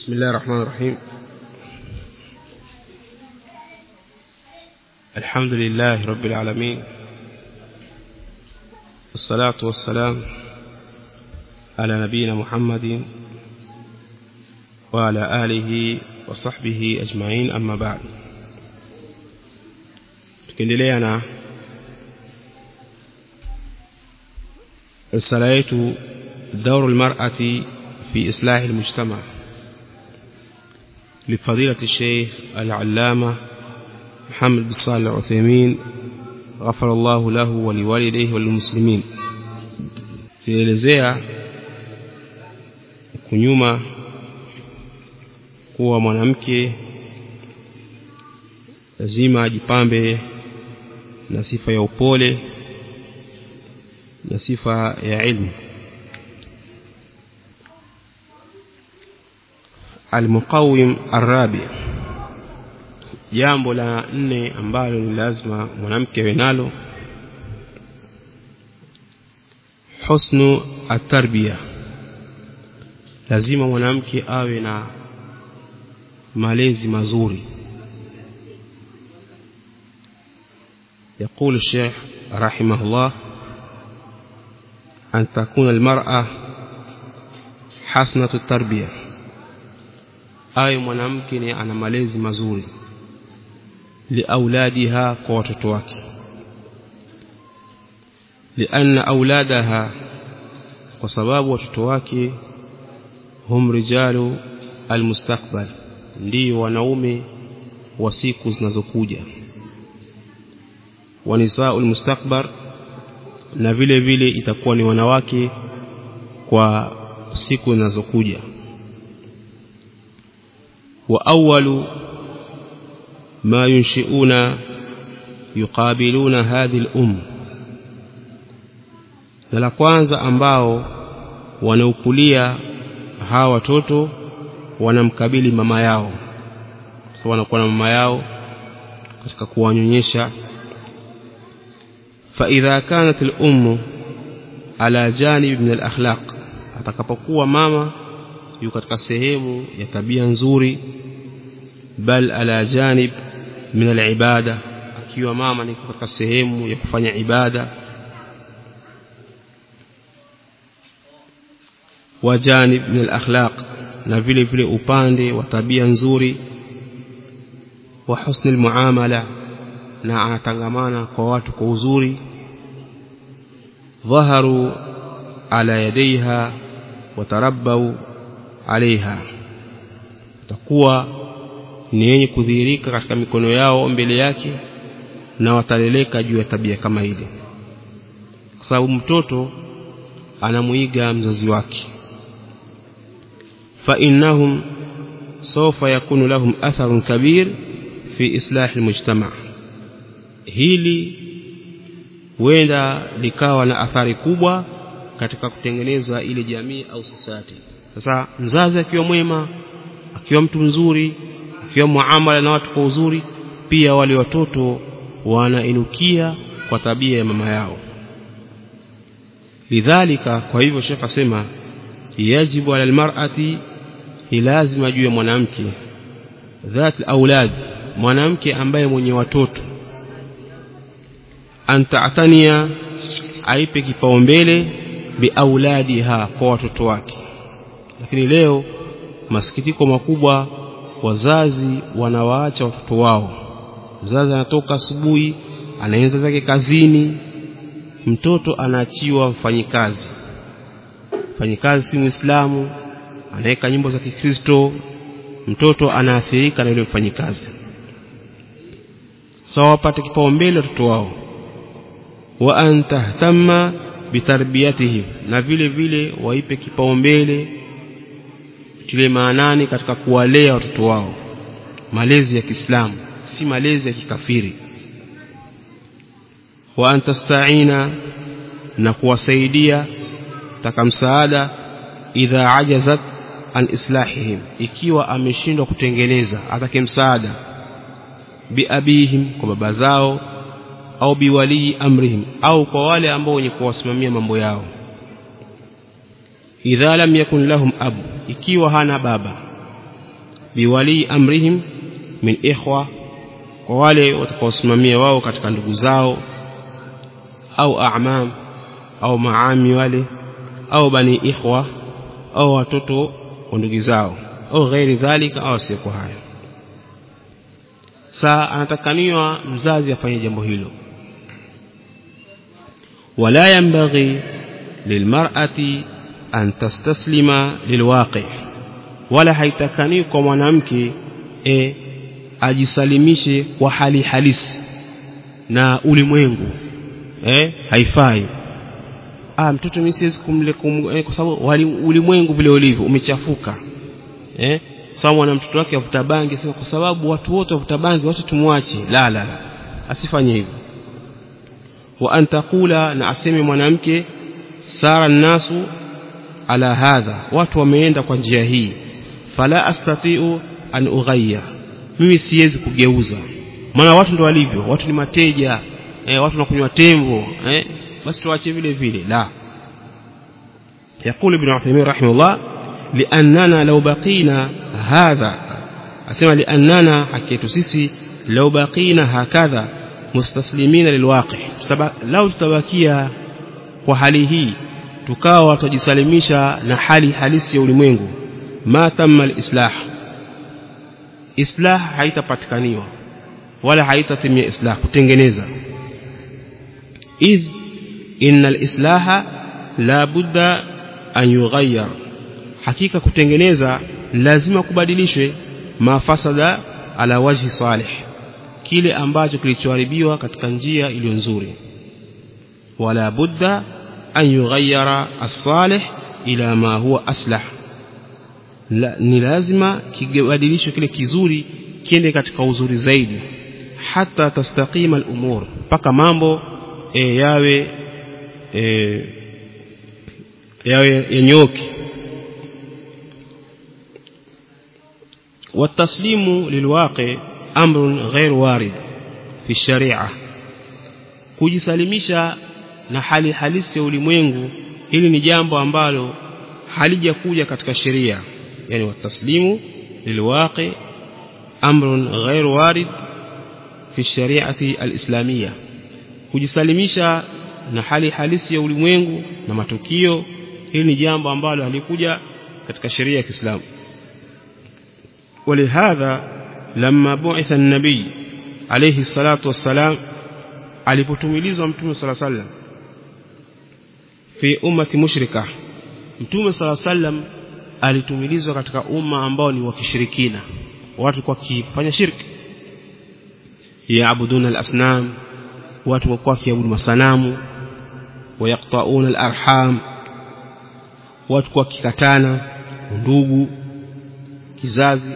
بسم الله الرحمن الرحيم الحمد لله رب العالمين والصلاة والسلام على نبينا محمد وعلى آله وصحبه أجمعين أما بعد tukiendelea na risala yetu دور المرأة في إصلاح المجتمع لفضيلة الشيخ العلامة محمد بن صالح العثيمين غفر الله له ولوالديه وللمسلمين tulielezea kunyuma kuwa mwanamke lazima ajipambe na sifa ya upole na sifa ya ilmu المقوم الرابع jambo la nne ambalo ni lazima mwanamke awe nalo husnu atarbiya lazima mwanamke awe na malezi mazuri يقول الشيخ رحمه الله أن تكون المرأة حسنة التربية awe mwanamke ni ana malezi mazuri liauladiha kwa watoto wake lianna auladaha kwa sababu watoto wake hum rijalu almustakbal ndio wanaume wa siku zinazokuja wanisau almustakbar na vile vile itakuwa ni wanawake kwa siku zinazokuja وأول ما ينشئون يقابلون هذه الأم na la kwanza ambao wanaukulia hawa watoto wanamkabili mama yao so wanakuwa na mama yao katika kuwanyonyesha فإذا كانت الأم على جانب من الأخلاق atakapokuwa mama yuko katika sehemu ya tabia nzuri bal ala janib min alibada akiwa mama ni katika sehemu ya kufanya ibada wa janib min alakhlaq na vile vile upande wa tabia nzuri wa husni almuamala na anatangamana kwa watu kwa uzuri dhaharu ala yadaiha watarabbau alaiha takuwa ni yenye kudhihirika katika mikono yao mbele yake na wataleleka juu ya tabia kama ile kwa sababu mtoto anamuiga mzazi wake fa innahum sawfa yakunu lahum atharun kabir fi islah almujtama hili huenda likawa na athari kubwa katika kutengeneza ile jamii au society sasa mzazi akiwa mwema akiwa mtu mzuri akiwa muamala na watu kwa uzuri pia wale watoto wanainukia kwa tabia ya mama yao lidhalika kwa hivyo shekh asema yajibu ala almar'ati ni lazima juu ya mwanamke dhat aulad mwanamke ambaye mwenye watoto antaatania aipe kipaumbele biauladiha kwa watoto wake lakini leo masikitiko makubwa wazazi wanawaacha watoto wao mzazi anatoka asubuhi anaanza zake kazini mtoto anaachiwa mfanyikazi mfanyikazi si muislamu anaweka nyimbo za kikristo mtoto anaathirika na yule mfanyikazi sawa so, wapate kipaumbele watoto wao wa antahtamma bitarbiyatihim na vile vile waipe kipaumbele tile maanani katika kuwalea watoto wao malezi ya Kiislamu si malezi ya kikafiri wa antasta'ina na kuwasaidia taka msaada idha ajazat an islahihim ikiwa ameshindwa kutengeneza atake msaada biabihim kwa baba zao au biwalii amrihim au kwa wale ambao wenye kuwasimamia mambo yao idha lam yakun lahum abu ikiwa hana baba biwali amrihim min ikhwa kwa wale watakaosimamia wao katika ndugu zao au a'mam au maami wale au bani ikhwa au watoto wa ndugu zao au ghairi dhalika au sio hayo saa anatakaniwa mzazi afanye jambo hilo wala yanbaghi lilmar'ati an tastaslima lilwaqi wala haitakani kwa mwanamke e, ajisalimishe kwa hali halisi na ulimwengu eh haifai ah mtoto mimi siwezi kumle kum, eh, kwa sababu ulimwengu vile ulivyo umechafuka eh sawa na mtoto wake avuta bangi sasa kwa sababu watu wote wavuta bangi wote tumwache la la la asifanye hivyo wa an taqula na aseme mwanamke sara nasu ala hadha watu wameenda kwa njia hii fala astati'u an ughayya mimi siwezi kugeuza maana watu ndio walivyo watu ni mateja eh, watu wanakunywa tembo eh, basi tuache vile vile la يقول ابن عثيمين رحمه الله لأننا لو بقينا هذا أسمع لأننا حكيت سيسي لو بقينا هكذا mustaslimina lilwaqi lau tutabakia kwa hali hii tukawa tutajisalimisha na hali halisi ya ulimwengu ma tamma alislah islah haitapatikaniwa wala haitatimia islah kutengeneza idh inna alislaha la budda an yughayyar hakika kutengeneza lazima kubadilishwe mafasada ala wajhi salih kile ambacho kilichoharibiwa katika njia iliyo nzuri wala budda an yughayyara as-salih ila ma huwa aslah la, ni lazima kibadilishwe kile kizuri kiende katika uzuri zaidi hata tastaqima al-umur mpaka mambo e, yawe e, yawe yanyoki والتسليم للواقع amrun ghair warid fi sharia kujisalimisha na hali halisi ya ulimwengu hili ni jambo ambalo halijakuja katika sheria yani wataslimu lilwaqi amrun ghair warid fi shariati alislamia kujisalimisha na hali halisi ya ulimwengu na matukio hili ni jambo ambalo halikuja katika sheria ya Kiislamu ولهذا لما بعث النبي عليه الصلاة والسلام alipotumilizwa mtume sala sallam fi ummati mushrika mtume sala sallam alitumilizwa katika umma ambao ni wa kishirikina watu kwa kifanya shirki yaabuduna al-asnam watu kwa kiabudu masanamu wayaqtauna al-arham watu kwa kikatana ndugu kizazi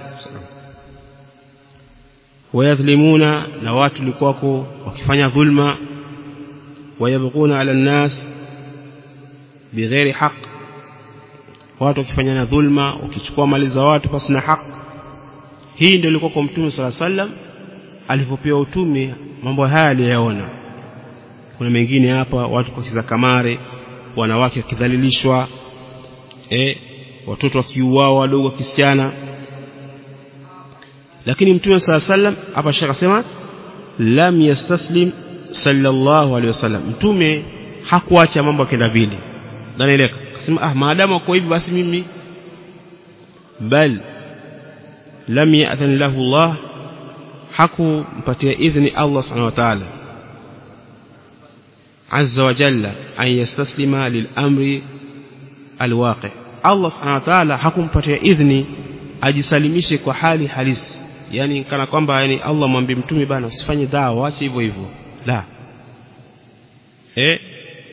wayadhlimuna na watu likuwako wakifanya dhulma wayabghuna ala nnas bighairi haq watu wakifanyana dhulma wakichukua mali za watu pasi na haq hii ndio ilikuwa kwa mtume sala sallam alipopewa utume mambo haya aliyaona kuna mengine hapa watu kucheza kamare wanawake wakidhalilishwa eh watoto wakiuawa wadogo wakisichana lakini mtume sala sallam hapa shaka sema lam yastaslim sallallahu alaihi wasallam mtume hakuacha mambo kenda vile danieleka akasema ah maadamu kwa hivi basi mimi bal lam ya'dhan lahu Allah hakumpatia idhni Allah subhanahu wa ta'ala azza wa jalla an yastaslima lil amri alwaqi Allah subhanahu wa ta'ala hakumpatia idhni ajisalimishe kwa hali halisi yani kana kwamba yani Allah mwambie mtume bana usifanye dawa acha hivyo hivyo la eh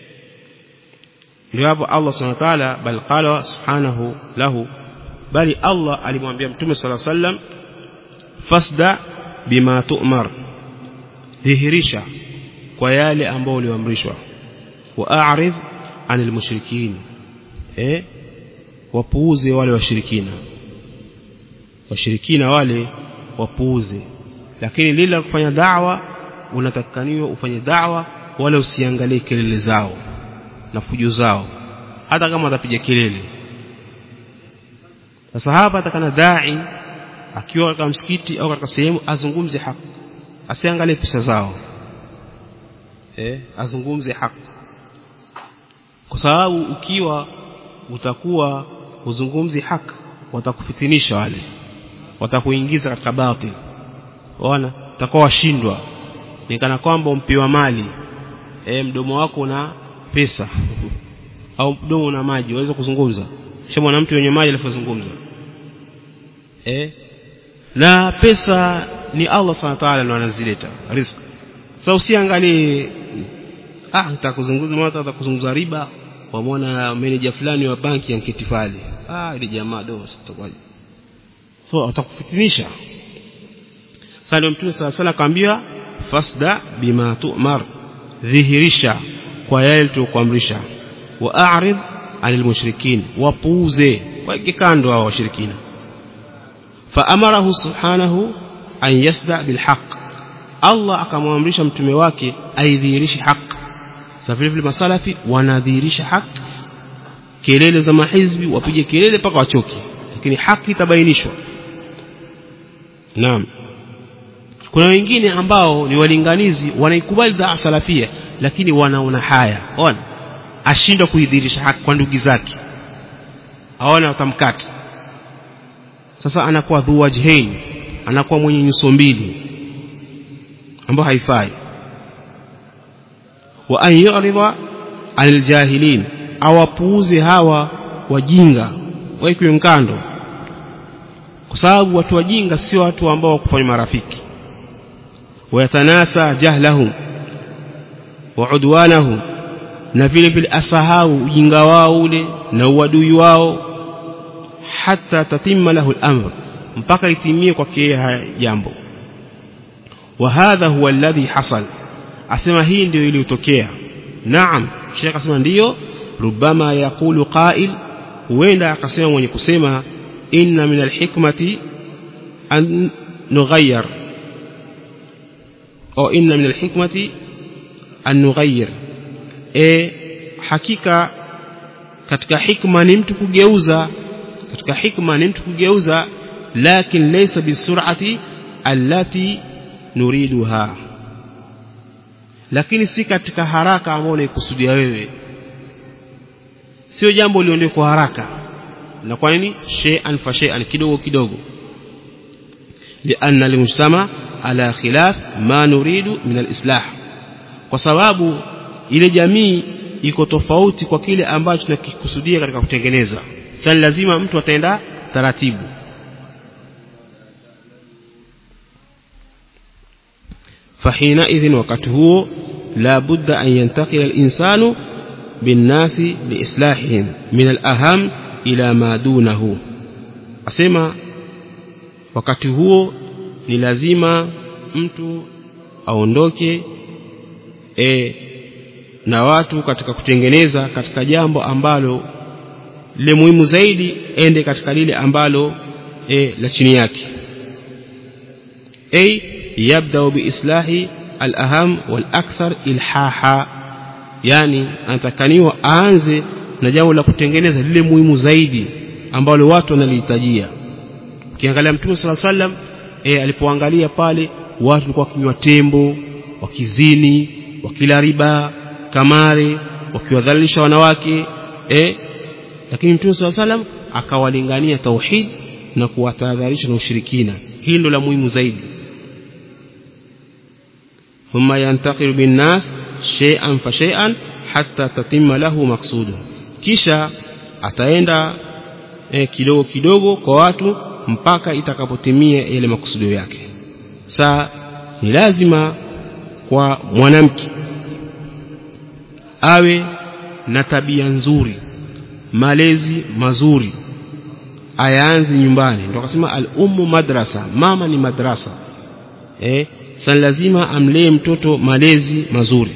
ndio hapo Allah subhanahu wa ta'ala bal qala subhanahu lahu bali Allah alimwambia mtume sala sallam fasda bima tu'mar dhihirisha kwa yale ambayo uliamrishwa wa a'rid anil mushrikin eh wapuuze wale washirikina washirikina wale wapuuze lakini lile la kufanya da'wa unatakaniwa ufanye da'wa wala usiangalie kelele zao na fujo zao hata kama watapiga kelele sasa hapa atakana dai akiwa katika msikiti au katika sehemu azungumze haki asiangalie pesa zao eh azungumze haki kwa sababu ukiwa utakuwa uzungumzi haki watakufitinisha wale watakuingiza katika batil waona utakuwa washindwa ni kana kwamba umpiwa mali e, mdomo wako una pesa au mdomo una maji waweza kuzungumza shamona mtu wenye maji alifozungumza eh na pesa ni Allah Subhanahu wa ta'ala ndo anazileta riziki sasa usiangalie ah nitakuzungumza mara atakuzungumza riba wamwona manager fulani wa banki ya Mkitifali ah ile jamaa do sitakuwaje so atakufitinisha sasa ndio mtume sala sala akaambia fasda bima tu'mar dhihirisha kwa yale tukuamrisha wa a'rid anil mushrikin wapuuze wake kando hao washirikina faamarahu subhanahu an yasda bilhaq Allah akamwamrisha mtume wake aidhihirishe haq sasa vile vile masalafi wanadhihirisha haq kelele za mahizbi wapige kelele mpaka wachoki lakini haki itabainishwa naam kuna wengine ambao ni walinganizi wanaikubali daa salafia lakini wanaona haya ona ashindwa kuidhihirisha haki kwa ndugu zake aona watamkata sasa anakuwa dhuwajhain anakuwa mwenye nyuso mbili ambao haifai wa an yu'rida anil jahilin awapuuze hawa wajinga waikwe mkando kwa sababu watu wajinga sio watu ambao wakufanya marafiki wayatanasa jahlahum wa udwanahum na vile vile asahau ujinga wao ule na uadui wao hata tatimma lahu al-amr mpaka itimie kwake haya jambo wa hadha huwa alladhi hasal asema hii ndio iliyotokea naam shekh asema ndiyo rubama yaqulu qa'il huenda akasema mwenye kusema inna min alhikmati an nughayyir au inna min alhikmati an nughayyir e hakika katika hikma ni mtu kugeuza katika hikma ni mtu kugeuza lakin laysa bisur'ati allati nuriduha lakini si katika haraka ambayo unaikusudia wewe sio jambo liondoe kwa haraka na kwa nini shay'an fa shay'an kidogo kidogo lianna almujtama ala khilaf ma nuridu min alislah kwa sababu ile jamii iko tofauti kwa kile ambacho tunakikusudia katika kutengeneza sasa lazima mtu ataenda taratibu فحينئذ وقت هو لا بد أن ينتقل الإنسان بالناس لإصلاحهم من الأهم إلى ما دونه أسمى wakati huo ni lazima mtu aondoke e, na watu katika kutengeneza katika jambo ambalo le muhimu zaidi ende katika lile ambalo e, la chini yake ay yabda biislahi al-aham wal-akthar ilhaha yani anatakaniwa aanze na jambo la kutengeneza lile muhimu zaidi ambalo watu wanalihitajia ukiangalia mtume sala sallam e, alipoangalia pale watu walikuwa wakinywa tembo wakizini wakila riba kamari wakiwadhalilisha wanawake e, lakini mtume sala sallam akawalingania tauhid na kuwatahadharisha na ushirikina hili ndo la muhimu zaidi ثم ينتقل بالناس شيئا فشيئا حتى تتم له مقصوده kisha ataenda eh, kidogo kidogo kwa watu mpaka itakapotimia yale makusudio yake saa ni lazima kwa mwanamke awe na tabia nzuri malezi mazuri ayaanze nyumbani ndio akasema al-ummu madrasa mama ni madrasa eh sana lazima amlee mtoto malezi mazuri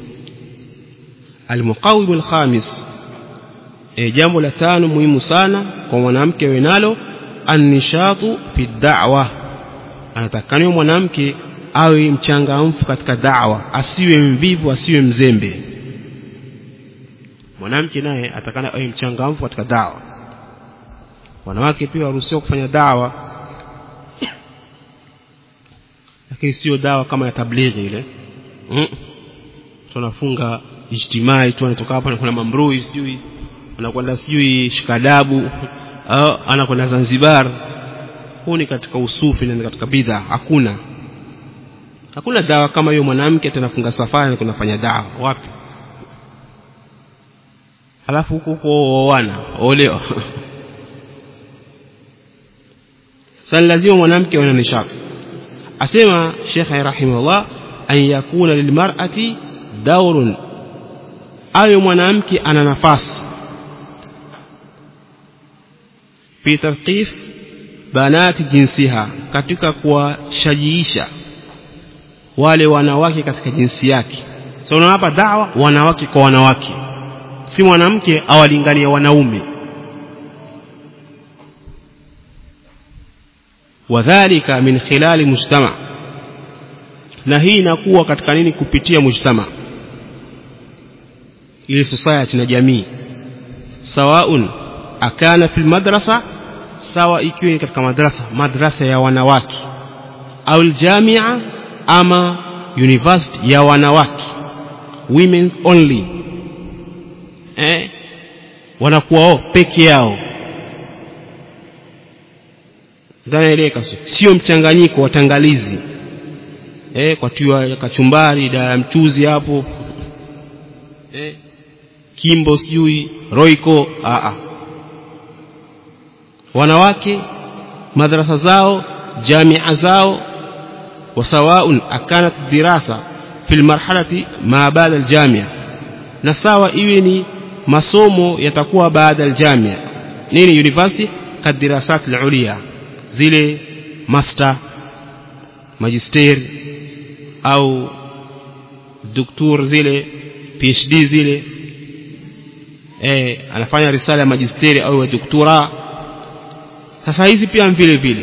almuqawim alkhamis e, jambo la tano muhimu sana kwa mwanamke awe nalo annishatu fi da'wa anatakaniwa mwanamke awe mchangamfu katika da'wa asiwe mvivu asiwe mzembe mwanamke naye atakana awe mchangamfu katika da'wa wanawake pia waruhusiwa kufanya da'wa lakini sio dawa kama ya tablighi ile mm. tunafunga ijtimai tu anatoka hapa anakwenda mamrui sijui anakwenda sijui shikadabu au anakwenda Zanzibar huu ni katika usufi na katika bidha hakuna hakuna dawa kama hiyo mwanamke atanafunga safari na kunafanya dawa wapi halafu huko huko wana olewa sasa lazima mwanamke awe na nishati asema Sheikh rahimahullah an yakuna lilmar'ati daurun awe mwanamke ana nafasi fi tarqif banati jinsiha katika kuwashajiisha wale wanawake katika jinsi yake so unawapa dawa wanawake kwa wanawake si mwanamke awalingania wanaume wadhalika min khilali mujtama na hii inakuwa katika nini kupitia mujtama ile society na jamii sawaun akana fil madrasa sawa ikiwa ni katika madrasa madrasa ya wanawake au aljamia ama university ya wanawake women only eh wanakuwa wao peke yao dhanaeleka sio mchanganyiko wa tangalizi eh kwa tiwa kachumbari da mchuzi hapo eh kimbo sijui roiko a a wanawake madrasa zao jamia zao وسواء أكانت الدراسة في المرحلة ما بعد الجامعة نساوى إيني masomo yatakuwa baada aljamia nini university kadirasat alulia zile master magister au doktor zile phd zile eh anafanya risala ya magisteri au ya doktora sasa hizi pia vile vile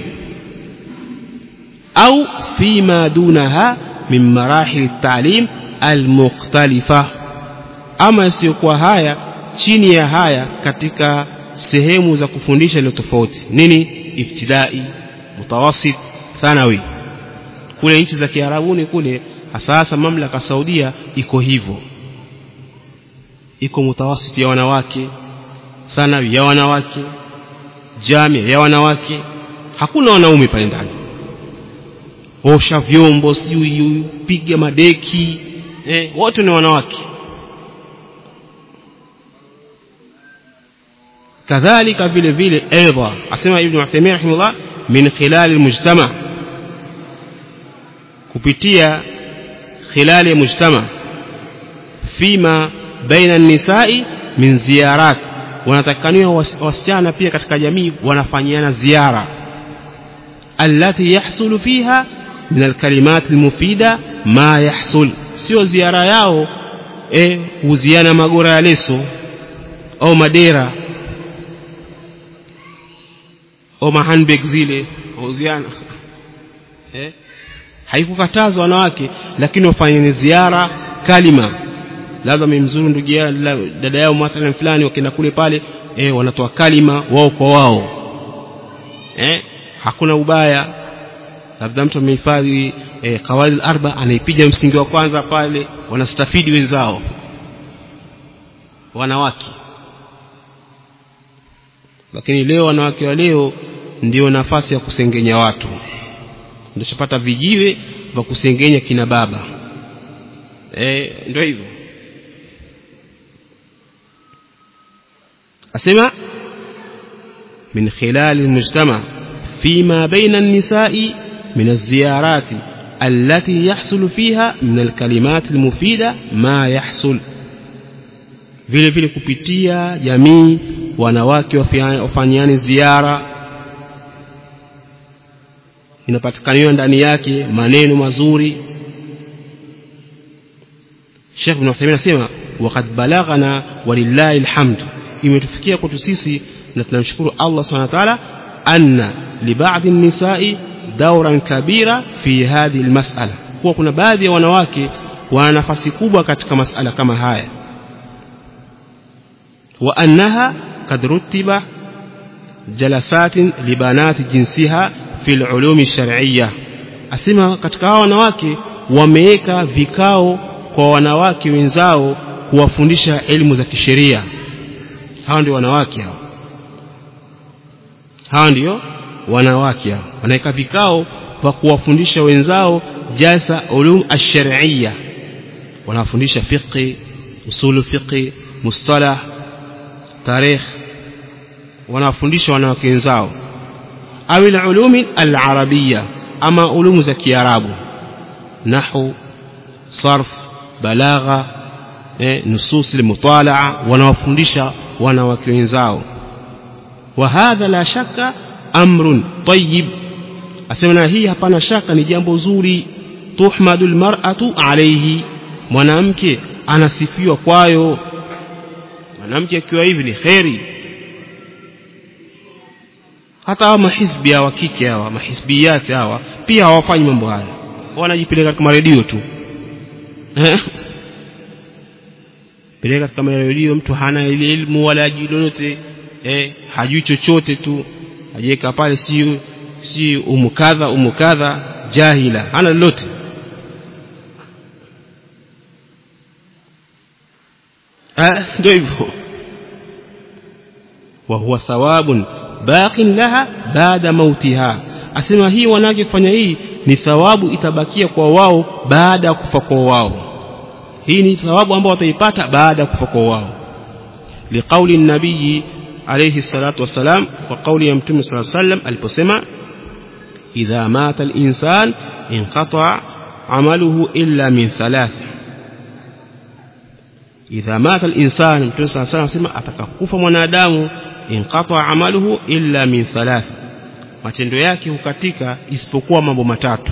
au fima dunaha min marahil talim almukhtalifa ama isiyokuwa haya chini ya haya katika sehemu za kufundisha iliyo tofauti nini ibtidai mutawasit thanawi kule nchi za kiarabuni kule hasa mamlaka saudia iko hivyo iko mutawasit ya wanawake thanawi ya wanawake jamia ya wanawake hakuna wanaume pale ndani osha vyombo sijui piga madeki eh, wote ni wanawake kadhalika vile vile aidha asema ibn Uthaymeen rahimahullah min khilal almujtama kupitia khilal almujtama fima baina nisai min ziyarat wanatakaniwa wasichana pia katika jamii wanafanyiana ziara allati yahsulu fiha min alkalimat almufida ma yahsul sio ziara yao eh huziana magora ya leso au madera au mahandbag zile huziana eh haikukatazwa wanawake lakini wafanye ziara kalima labda memzuru ndugu yao dada yao mathalan fulani wakienda kule pale eh wanatoa kalima wao kwa wao eh hakuna ubaya labda mtu amehifadhi eh, kawaid arba anaipiga msingi wa kwanza pale wanastafidi wenzao wanawake lakini leo wanawake wa leo ndio nafasi ya kusengenya watu ndio chapata vijiwe vya kusengenya kina baba eh ndio hivyo asema min khilal almujtama فيما بين النساء من الزيارات التي يحصل فيها من الكلمات المفيدة ما يحصل vile vile kupitia jamii wanawake wafanyiani ziara inapatikaniwa ndani yake maneno mazuri Sheikh Ibn Uthaymeen anasema waqad balaghana walillahi alhamd imetufikia kwetu sisi na tunamshukuru Allah Subhanahu wa ta'ala anna libadhi nisai dauran kabira fi hadhihi almas'ala kuwa kuna baadhi ya wanawake wana nafasi kubwa katika masala kama haya wa annaha kad rutiba jalasatin libanati jinsiha fi alulum alshar'iyya asema katika hao wanawake wameweka vikao kwa wanawake wenzao kuwafundisha elimu za kisheria hao ndio wanawake hao hao ndio wanawake hao wanaweka vikao kwa kuwafundisha wenzao jasa ulum ash-shar'iyya wanafundisha fiqh usulu fiqh mustalah tarikh wanafundisha wanawake wenzao au ulumi al-arabiyya ama ulumu za kiarabu nahwu sarf balagha eh, nusus al-mutalaa wanawafundisha wanawake wenzao wa hadha la shakka amrun tayyib asema na hii hapana shaka ni jambo zuri tuhmadul mar'atu alayhi mwanamke anasifiwa kwayo mwanamke akiwa hivi ni kheri hata hawa mahizbi hawa kike hawa mahizbiyati hawa pia hawafanyi mambo haya wanajipeleka katika maredio tu peleka katika maredio mtu hana elimu wala hajui lolote eh, hajui chochote tu ajiweka pale si si umukadha umukadha jahila hana lolote ndio hivyo wa huwa thawabun baqin laha baada mautiha asema hii wanawake kufanya hii ni thawabu itabakia kwa wao baada ya kufa kwa wao hii ni thawabu ambao wataipata baada ya kufa kwa wao liqauli nabii alayhi salatu wasalam kwa kauli ya mtume sallallahu alayhi wasallam aliposema idha mata al-insan inqata amaluhu illa min thalath idha mata al-insan mtume sallallahu alayhi wasallam atakakufa mwanadamu inqata amaluhu illa min thalath matendo yake hukatika isipokuwa mambo matatu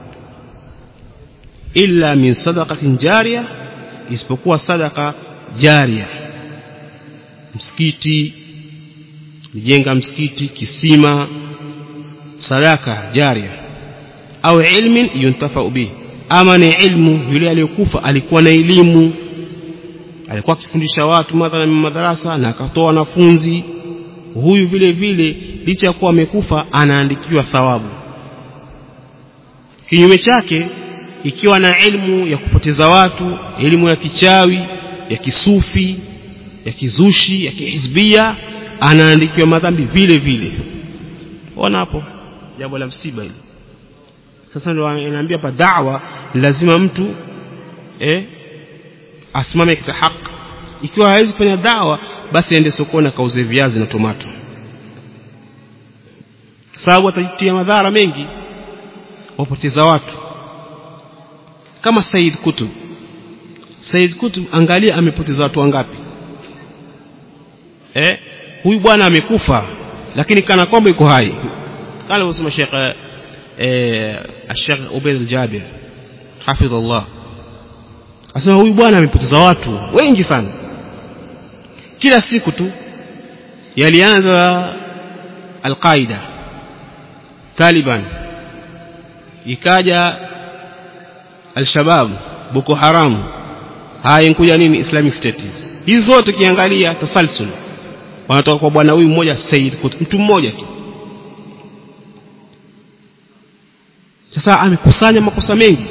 illa min sadaqatin jariya isipokuwa sadaka jaria msikiti kujenga msikiti kisima sadaka jaria au ilmin yuntafau bihi ama ni ilmu yule aliyokufa alikuwa na elimu alikuwa akifundisha watu mathalan madarasa na akatoa wanafunzi huyu vile vile licha ya kuwa amekufa anaandikiwa thawabu kinyume chake ikiwa na elimu ya kupoteza watu elimu ya kichawi ya kisufi ya kizushi ya kihizbia anaandikiwa madhambi vile vile ona hapo jambo la msiba hili sasa ndio anaambia hapa da'wa lazima mtu eh asimame katika haki ikiwa hawezi kufanya dawa basi aende sokoni akauze viazi na tomato sababu atajitia madhara mengi wapoteza watu kama Said Kutub Said Kutub angalia amepoteza watu wangapi eh huyu bwana amekufa lakini kana kwamba yuko hai kama alivyosema Sheikh eh Sheikh Ubayd al-Jabir hafidhullah asema huyu bwana amepoteza watu wengi sana kila siku tu yalianza al-Qaida Taliban ikaja al-Shabab Boko Haram haya inkuja nini Islamic State hizi zote kiangalia tasalsul wanatoka kwa bwana huyu mmoja Said Qutb mtu mmoja tu sasa amekusanya makosa mengi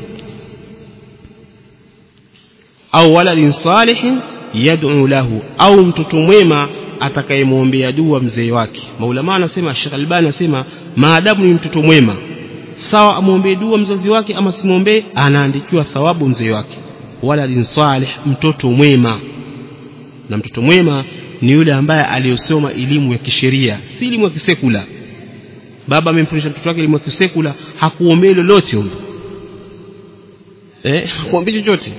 au waladin salihin yad'u lahu au mtoto mwema atakayemwombea dua mzee wake maulama anasema Sheikh Albani anasema maadamu ni mtoto mwema sawa amwombee dua mzazi wake ama simwombee anaandikiwa thawabu mzee wake waladin salih mtoto mwema na mtoto mwema ni yule ambaye aliyosoma elimu ya kisheria si elimu ya kisekula baba amemfundisha mtoto wake elimu ya kisekula hakuombea lolote huyo eh hakuombea chochote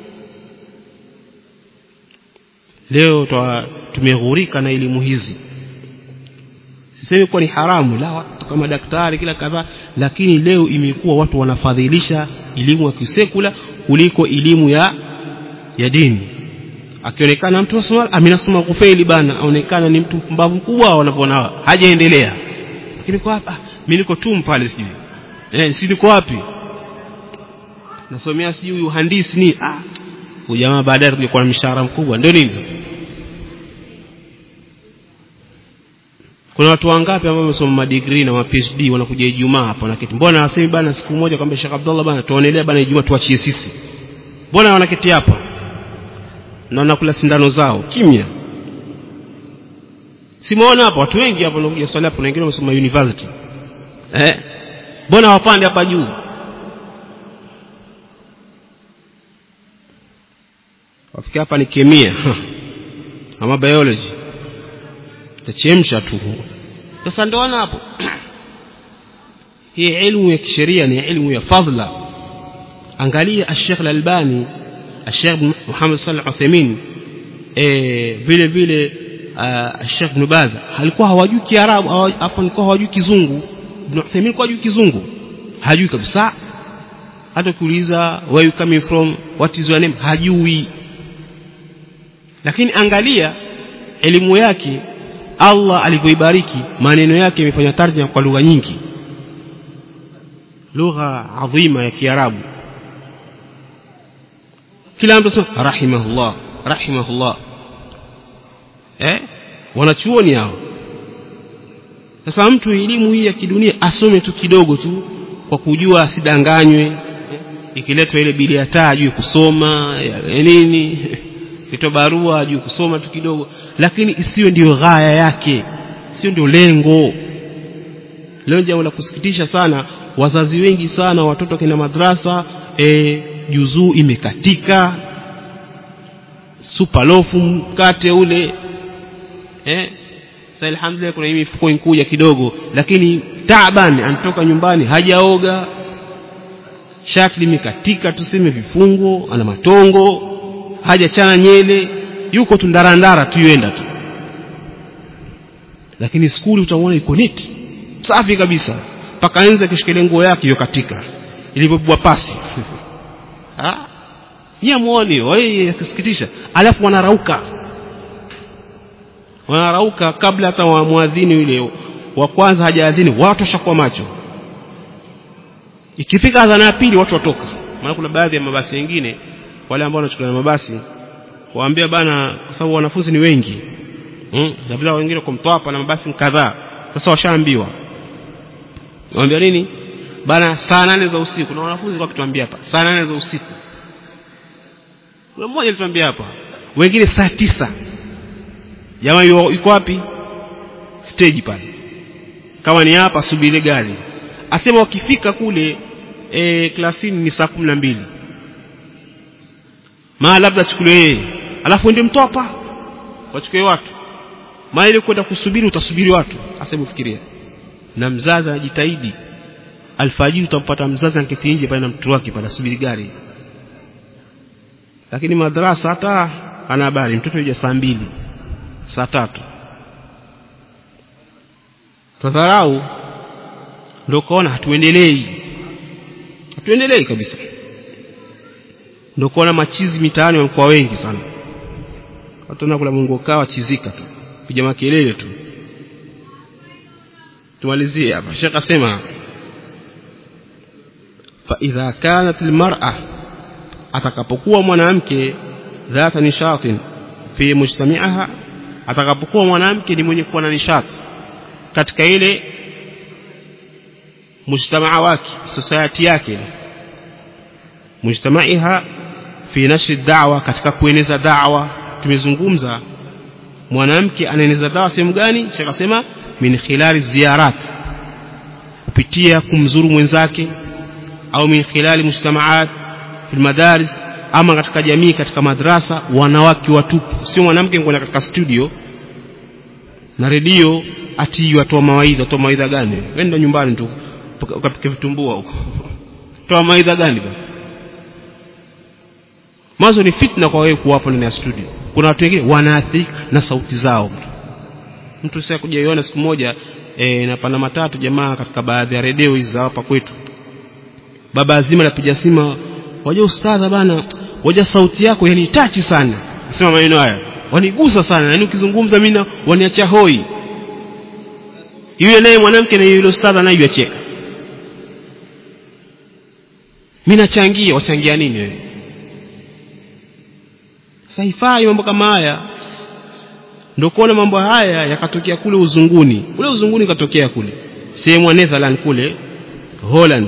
leo tumeghurika na elimu hizi sisemi kuwa ni haramu la watu kama daktari kila kadhaa lakini leo imekuwa watu wanafadhilisha elimu ya kisekula kuliko elimu ya ya dini akionekana mtu asoma amenasoma kufeli bana aonekana ni mtu mpumbavu mkubwa wanavyoona hajaendelea lakini kwa hapa mimi niko tu pale sijui eh si niko wapi nasomea sijui uhandisi ni ah huyu jamaa baadaye tungekuwa na mshahara mkubwa ndio nini sasa kuna watu wangapi ambao wamesoma madigrii na ma PhD wanakuja Ijumaa hapa na kiti mbona wasemi bana siku moja kwamba Sheikh Abdullah bana tuonelee bana Ijumaa tuachie sisi mbona wanaketi hapa na wanakula sindano zao kimya simuona hapa watu wengi hapa wanakuja swali hapo na wengine wamesoma university eh mbona wapande hapa juu wafika hapa ni kemia ama biology tachemsha tu sasa ndoona hapo hii ilmu ya kisheria ni ilmu ya fadhla angalia Sheikh Al-Albani Sheikh Muhammad Salih Uthaymeen eh vile vile Sheikh Ibn Baz alikuwa hawajui Kiarabu hapo alikuwa hawajui Kizungu Ibn Uthaymeen alikuwa hajui Kizungu hajui kabisa hata kuuliza where you coming from what is your name hajui lakini angalia elimu yake Allah alivyoibariki maneno yake yamefanya tarjama kwa lugha nyingi lugha adhima ya Kiarabu kila mtu asema rahimahullah rahimahullah eh wanachuoni hao sasa mtu elimu hii ya kidunia asome tu kidogo tu kwa kujua asidanganywe ikiletwa ile bili ya taa ajue kusoma ya nini kitwa barua ajue kusoma tu kidogo lakini isiwe ndiyo ghaya yake sio ndio lengo leo jambo la kusikitisha sana wazazi wengi sana watoto kina madrasa e, juzuu imekatika supalofu mkate ule eh sasa alhamdulillah kuna hii mifuko inkuja kidogo lakini taban anatoka nyumbani hajaoga shati limekatika tuseme vifungo ana matongo hajachana nyele yuko tu ndarandara tu yuenda tu lakini skuli utaona iko neti safi kabisa mpaka anza kishikilia nguo yake hiyo katika ilivyobwa pasi ah yeye muone wewe yakisikitisha alafu wanarauka wanarauka kabla hata wa muadhini yule wa kwanza hajaadhini watu washakuwa macho ikifika adhana ya pili watu watoka maana kuna baadhi ya mabasi mengine wale ambao wanachukua na mabasi waambia bana kwa sababu wanafunzi ni wengi hmm? na vile wengine kwa mtwapa na mabasi kadhaa sasa washaambiwa waambia nini bana saa nane za usiku na wanafunzi kwa kituambia hapa saa nane za usiku kuna mmoja alituambia hapa wengine saa tisa jamaa yuko wapi stage pale kama ni hapa subiri gari asema wakifika kule e, klasini ni saa kumi na mbili maa labda achukuliwe yeye alafu ende mtopa wachukue watu maana ile kwenda kusubiri utasubiri watu asema fikiria na mzazi anajitahidi alfajiri utampata mzazi anketi nje pale na mtoto wake pale asubiri gari lakini madrasa hata ana habari mtoto yuja saa mbili saa tatu tadharau ndio kaona hatuendelei hatuendelei kabisa ndio kuona machizi mitaani wamekuwa wengi sana watu kula Mungu kawa chizika tu piga makelele tu tumalizie hapa Sheikh asema fa idha kanat almar'a atakapokuwa mwanamke dhata nishatin fi mujtami'aha atakapokuwa mwanamke ni mwenye kuwa na nishati katika ile mujtamaa wake society yake mujtamaiha fi nashri da'wa katika kueneza da'wa tumezungumza mwanamke anaeneza dawa sehemu gani shakasema min khilali ziyarat kupitia kumzuru mwenzake au min khilali mujtamaat fi madaris ama katika jamii katika madrasa wanawake watupu sio mwanamke kwenda katika studio na redio ati watoa mawaidha toa mawaidha gani wenda nyumbani tu ukapike vitumbua huko toa mawaidha gani bwana mwanzo ni fitna kwa wewe kuwapo ndani ya studio kuna watu wengine wanaathirika na sauti zao mtu mtu sasa kujaiona siku moja e, na pana matatu jamaa katika baadhi ya redio hizi za hapa kwetu baba azima anapiga simu waje ustadha bana waje sauti yako yani tachi sana nasema maneno haya wanigusa sana yani ukizungumza mimi waniacha hoi yule naye mwanamke na yule ustadha naye yacheka mimi nachangia wachangia nini wewe sasa haifai mambo kama haya ndio kuona mambo haya yakatokea kule uzunguni kule uzunguni katokea kule sehemu ya Netherland kule Holland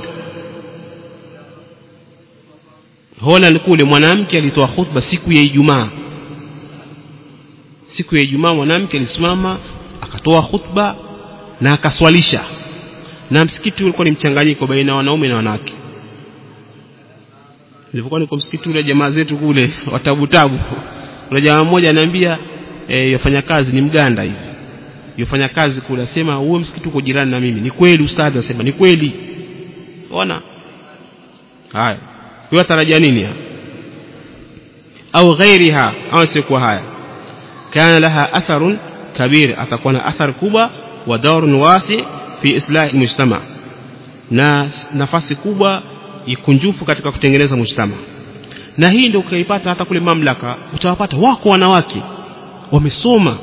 Holland kule mwanamke alitoa khutba siku ya Ijumaa siku ya Ijumaa mwanamke alisimama akatoa khutba na akaswalisha na msikiti ulikuwa ni mchanganyiko baina ya wanaume na wanawake nilipokuwa niko msikiti ule jamaa zetu kule watabutabu kuna jamaa mmoja ananiambia e, yafanya kazi ni mganda hivi yafanya kazi kule asema huo msikiti uko jirani na mimi ni kweli ustadhi asema ni kweli ona haya hiyo tarajia nini hapa au ghairiha au sikuwa haya kana laha atharun kabir atakuwa na athar kubwa wa daurun wasi fi islah mujtama na nafasi kubwa ikunjufu katika kutengeneza mujtama na hii ndio ukaipata hata kule mamlaka utawapata wako wanawake wamesoma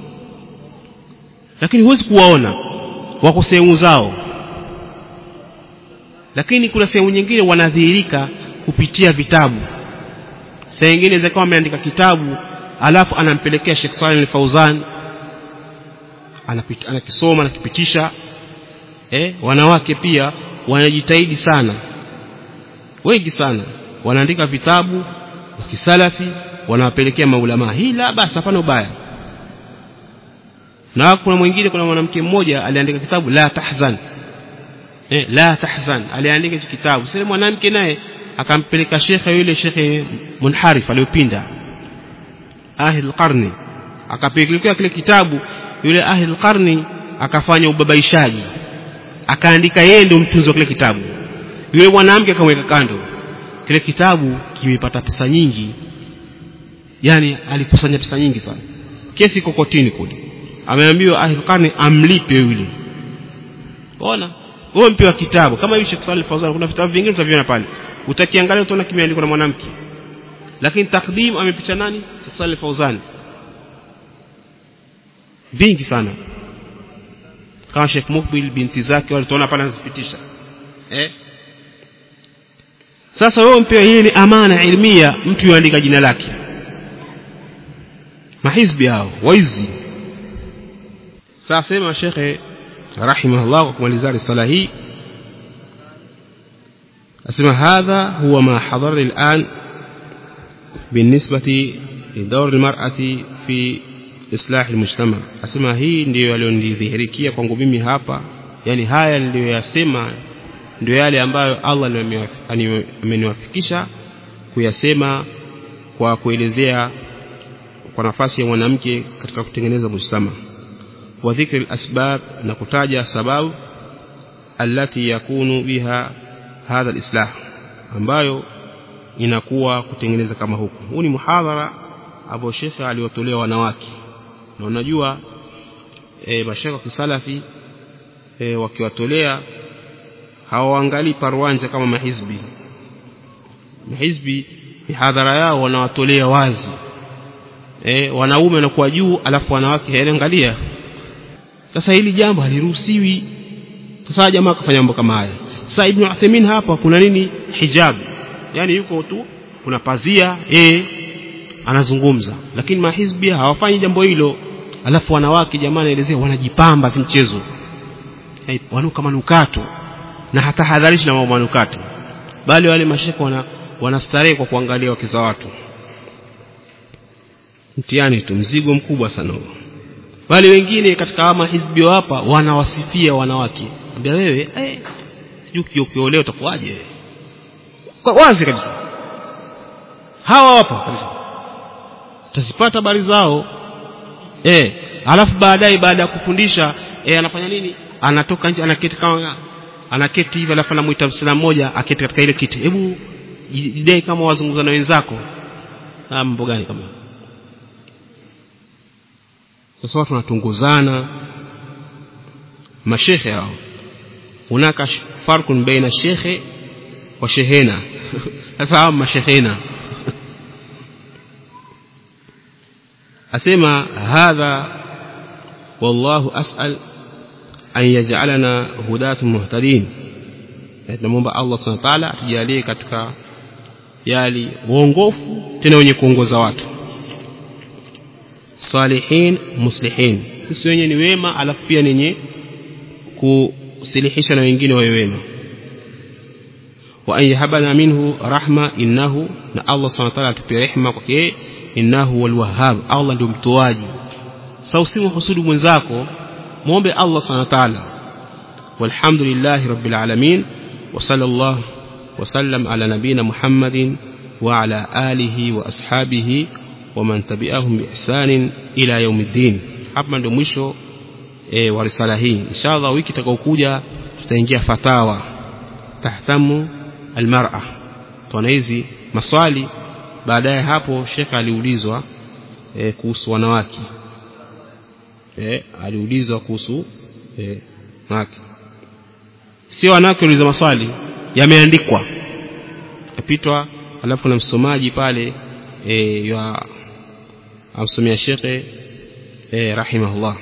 lakini huwezi kuwaona wako sehemu zao lakini kuna sehemu nyingine wanadhihirika kupitia vitabu saa nyingine zikawa ameandika kitabu alafu anampelekea Sheikh Saleh Al-Fauzan anakisoma anakipitisha eh wanawake pia wanajitahidi sana wengi sana wanaandika vitabu wa kisalafi wanawapelekea maulama hii la basi hapana ubaya na kuna mwingine kuna mwanamke mmoja aliandika kitabu la tahzan eh, la tahzan aliandika hicho kitabu sasa mwanamke naye akampeleka shekhe yule shekhe munharif aliyopinda ahli qarni akapelekea kile kitabu yule ahli qarni akafanya ubabaishaji akaandika yeye ndio mtunzi wa kile kitabu yule mwanamke akamweka kando kile kitabu kimepata pesa nyingi yani alikusanya pesa nyingi sana kesi kokotini kule ameambiwa ahli qarni amlipe yule ona wewe mpewa kitabu kama hiyo Sheikh Saleh Fawzan kuna vitabu vingine utaviona pale utakiangalia utaona kimeandikwa na mwanamke lakini takdim amepicha nani Sheikh Saleh Fawzan vingi sana kama Sheikh Mukbil binti zake walitoona pale anazipitisha eh sasa wewe mpewa hii ni amana ilmia mtu yuandika jina lake mahizbi hao waizi sasa sema shekhe rahimahullah kwa kumalizia risala hii asema hadha huwa ma hadara al'an بالنسبة لدور المرأة في إصلاح المجتمع asema hii ndiyo yaliyonidhihirikia kwangu mimi hapa yani haya niliyoyasema ndio yale ambayo Allah ameniwafikisha kuyasema kwa kuelezea kwa nafasi ya mwanamke katika kutengeneza mujtama wa dhikri asbab na kutaja sababu alati yakunu biha hadha alislah ambayo inakuwa kutengeneza kama huku huu ni muhadhara ambao shekhe aliwatolea wanawake na unajua e, mashekhe wa kisalafi e, wakiwatolea hawaangalii parwanja kama mahizbi mahizbi mihadhara yao wanawatolea wazi e, wanaume wanakuwa juu alafu wanawake hayaangalia sasa hili jambo haliruhusiwi sasa jamaa akafanya mambo kama haya sasa ibn Uthaymeen hapa kuna nini hijab yani yuko tu kuna pazia eh anazungumza lakini mahizbi hawafanyi jambo hilo alafu wanawake jamaa naelezea wanajipamba si mchezo hey, wanuka manukato na hata hadharishi na mambo manukato bali wale mashaka wana wanastarehe kwa kuangalia wake za watu mtihani tu mzigo mkubwa sana huo wale wengine katika ama hizbi hapa wanawasifia wanawake ambia wewe eh sijui ukiolewa utakuwaje kwa wazi kabisa hawa hapa kabisa utazipata habari zao eh alafu baadaye baada ya kufundisha eh anafanya nini anatoka nje anaketi kama anaketi hivi alafu anamuita msilamu mmoja aketi katika ile kiti hebu jidai kama wazungumza na wenzako ah mambo gani kama sasa watu wanatunguzana mashekhe hao hunaka farkun baina shekhe wa shehena sasa hao mashehena asema hadha wallahu as'al an yaj'alana hudatun muhtadin tunamwomba Allah subhanahu wa ta'ala atujalie katika yali uongofu tena wenye kuongoza watu salihin muslihin sisi wenyewe ni wema alafu pia nenye kusilihisha na wengine wawe wema wa an yahabana minhu rahma innahu na Allah subhanahu wa ta'ala atupe rehema kwake innahu wal wahhab Allah ndio mtoaji sasa usimhusudu mwenzako muombe Allah subhanahu wa ta'ala walhamdulillahi rabbil alamin wa sallallahu wa sallam ala nabina muhammadin wa ala alihi wa ashabihi wa man tabi'ahum bi ihsanin ila yaumiddin hapa ndio mwisho e, wa risala hii inshallah wiki itakayokuja tutaingia fatawa tahtamu almar'a tuona hizi maswali baadaye hapo shekha aliulizwa e, kuhusu wanawake e, aliulizwa kuhusu e, wanawake sio wanawake uliza maswali yameandikwa yapitwa alafu kuna msomaji pale e, ya amsomea shekhe e, rahimahullah